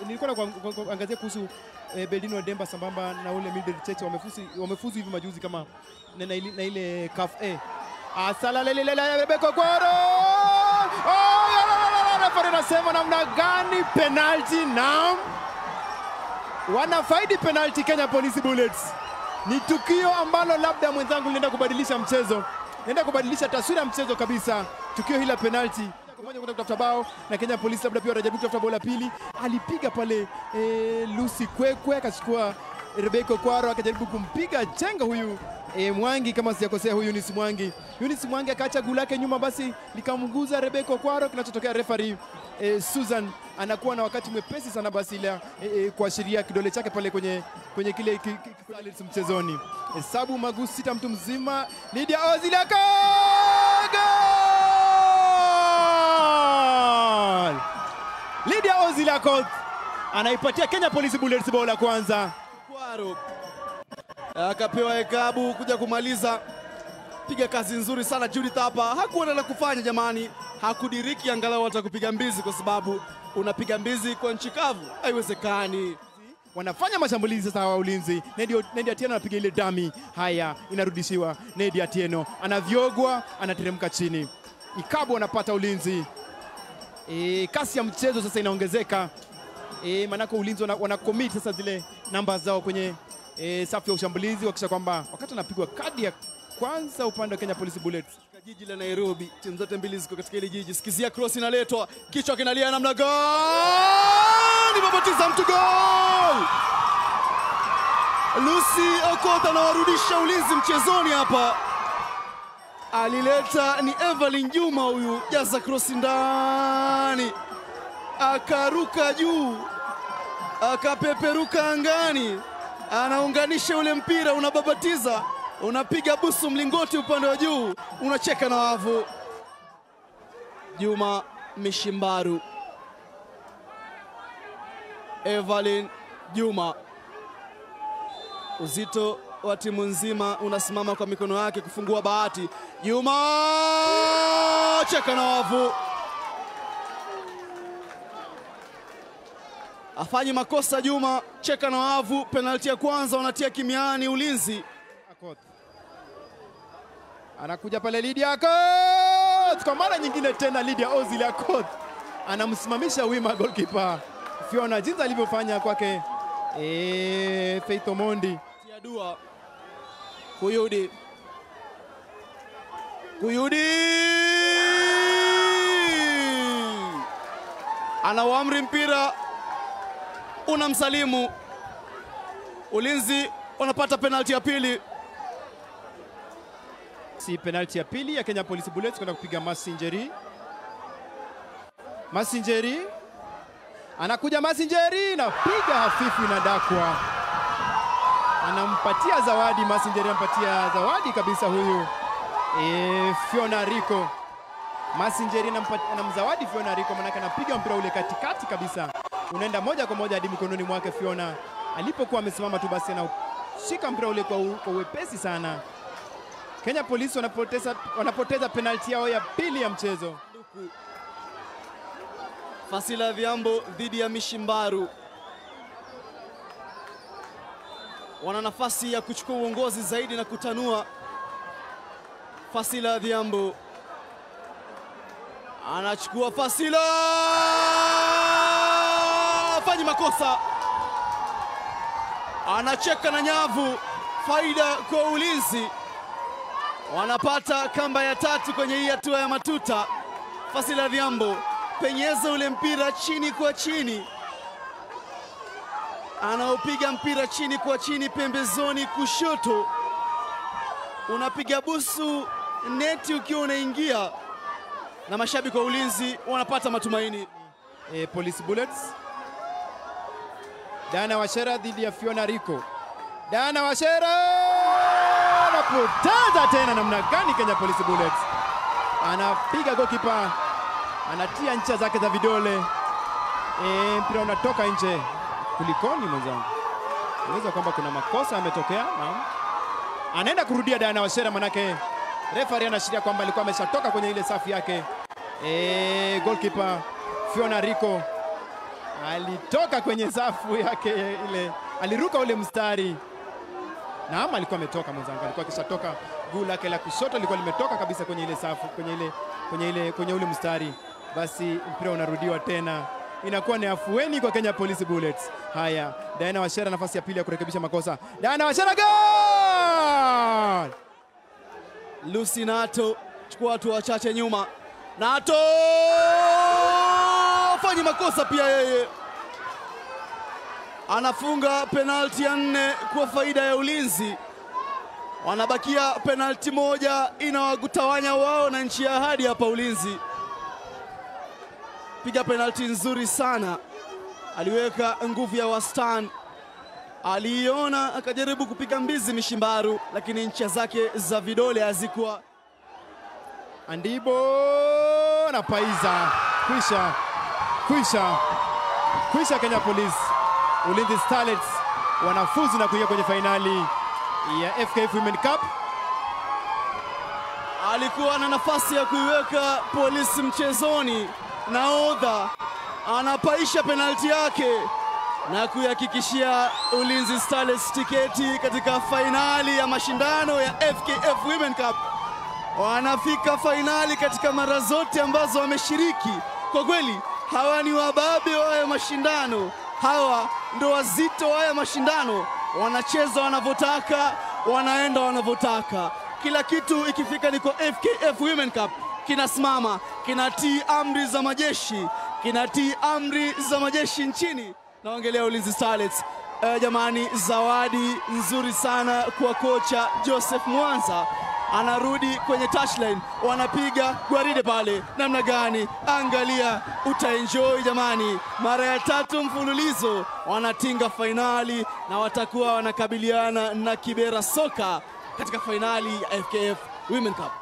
nilikuwa na kwa- kwa- kuangazia kuhusu eh, Beldino Demba sambamba na ule Mildred Cheche wamefuzu wamefuzu hivi majuzi kama na, na, ile, na ile CAF A. Asala lele lele Rebecca Kwaro. Oh, la, la, la, la, referee anasema namna gani penalty naam. Wanafaidi penalty Kenya Police Bullets. Ni tukio ambalo labda mwenzangu linaenda kubadilisha mchezo, linaenda kubadilisha taswira ya mchezo kabisa. Tukio hili la penalty kwa moja kwenda kutafuta bao na Kenya Police labda pia wanajaribu kutafuta bao la pili. Alipiga pale e, Lucy Kwekwe akachukua Rebecca Kwaro akajaribu kumpiga chenga huyu e, Mwangi kama sijakosea, huyu Eunice Mwangi. Eunice Mwangi akaacha guu lake nyuma, basi likamguza Rebecca Kwaro. Kinachotokea referee e, Susan anakuwa na wakati mwepesi sana basi ila e, e, kuashiria kidole chake pale kwenye kwenye kile ki, ki, ki, ki, mchezoni. Hesabu magusi sita mtu mzima. Lydia Ozilaka goal! Lydia Ozilaka anaipatia Kenya Police Bullets bao la kwanza. Kwaro akapewa hekabu kuja kumaliza. Piga kazi nzuri sana Judith hapa, hakuwa na la kufanya jamani, hakudiriki angalau hata kupiga mbizi, kwa sababu unapiga mbizi kwa nchi kavu, haiwezekani. wanafanya mashambulizi sasa wa ulinzi. Nedi, Nedi Atieno anapiga ile dami, haya inarudishiwa. Nedi Atieno anavyogwa, anateremka chini. Ikabu anapata ulinzi. E, kasi ya mchezo sasa inaongezeka e, maanake ulinzi wana, wana commit sasa zile namba zao kwenye e, safu ya ushambulizi wakisha kwamba wakati anapigwa kadi ya kwanza upande wa Kenya Police Bullets Katika jiji la Nairobi, timu zote mbili ziko katika ile jiji. Sikizia cross inaletwa, kichwa kinalia namna gani, babatiza mtu gol! Lucy Okoth anawarudisha ulinzi mchezoni hapa. Alileta ni Evelyn Juma huyu, jaza cross ndani, akaruka juu, akapeperuka angani, anaunganisha ule mpira, unababatiza, unapiga busu mlingoti upande wa juu, unacheka na wavu. Juma Mishimbaru, Evelyn Juma, uzito wa timu nzima unasimama kwa mikono yake kufungua bahati. Juma cheka na wavu, afanyi makosa Juma, cheka na wavu. Penalti ya kwanza wanatia kimiani ulinzi. Akoth. Anakuja pale Lydia Akoth kwa mara nyingine tena, Lydia Ozil Akoth anamsimamisha wima goalkeeper Fiona, jinsi alivyofanya kwake eh, Faith Omondi. Tia dua Kuyudi, Kuyudi anauamri mpira unamsalimu. Ulinzi wanapata penalti ya pili. Si penalti ya pili ya Kenya Police Bullets kwenda kupiga Masinjeri. Masinjeri anakuja, Masinjeri napiga hafifu, inadakwa, anampatia zawadi Masinjeri, anampatia zawadi kabisa huyu e, Fiona Rico. Masinjeri anampa- anamzawadi Fiona Rico, manake anapiga mpira ule katikati kabisa, unaenda moja kwa moja hadi mikononi mwake Fiona. Alipokuwa amesimama tu, basi anashika mpira ule kwa, u- kwa uwepesi sana. Kenya Police wanapoteza, wanapoteza penalti yao ya pili ya mchezo. Fasila Viambo dhidi ya Mishimbaru wana nafasi ya kuchukua uongozi zaidi na kutanua. Fasila Viambo anachukua Fasila, fanyi makosa, anacheka na nyavu. Faida kwa ulinzi, wanapata kamba ya tatu kwenye hii hatua ya matuta. Fasila Viambo penyeza ule mpira chini kwa chini, anaopiga mpira chini kwa chini pembezoni kushoto, unapiga busu neti ukiwa unaingia, na mashabiki wa ulinzi wanapata matumaini. E, Police Bullets. Dana Washera dhidi ya Fiona Rico. Dana Washera anapoteza tena, namna gani Kenya Police Bullets anapiga goalkeeper, anatia ncha zake za vidole e, mpira unatoka nje. Kulikoni mwenzangu? Unaweza kwamba kuna makosa yametokea. Naam, anaenda kurudia Dana Washera, manake referee anaashiria kwamba alikuwa ameshatoka kwenye ile safu yake. E, goalkeeper Fiona Rico alitoka kwenye safu yake ile, aliruka ule mstari. Naam, alikuwa ametoka mwenzangu, alikuwa akishatoka, guu lake la kushoto lilikuwa limetoka kabisa kwenye ile safu, kwenye ile, kwenye ile, kwenye ule mstari. Basi mpira unarudiwa tena, inakuwa ni afueni kwa Kenya Police Bullets. Haya, Diana Wachera nafasi ya pili ya kurekebisha makosa. Diana Wachera, goal! Lucy Nato chukua watu wachache nyuma. Nato fanyi makosa pia yeye, anafunga penalti ya nne kwa faida ya ulinzi. Wanabakia penalti moja inawagutawanya wao na nchi ya ahadi hapa. Ulinzi piga penalti nzuri sana, aliweka nguvu ya wastani, aliiona akajaribu kupiga mbizi mishimbaru, lakini ncha zake za vidole hazikuwa Andibo na Paiza, kwisha kwisha kwisha. Kenya Police Ulinzi Starlets wanafuzu na kuingia kwenye fainali ya FKF Women Cup. alikuwa na nafasi ya kuiweka polisi mchezoni. Nahodha anapaisha penalti yake na kuihakikishia Ulinzi Starlets tiketi katika fainali ya mashindano ya FKF Women Cup. Wanafika fainali katika mara zote ambazo wameshiriki. Kwa kweli hawa ni wababe wa haya mashindano, hawa ndo wazito wa haya mashindano. Wanacheza wanavyotaka, wanaenda wanavyotaka. Kila kitu ikifika ni kwa FKF Women Cup kinasimama, kinatii amri za majeshi, kinatii amri za majeshi nchini. Naongelea Ulinzi Starlets. Eh, jamani, zawadi nzuri sana kwa kocha Joseph Mwanza anarudi kwenye touchline, wanapiga gwaride pale, namna gani? Angalia, utaenjoy jamani. Mara ya tatu mfululizo wanatinga fainali na watakuwa wanakabiliana na Kibera Soka katika fainali ya FKF Women Cup.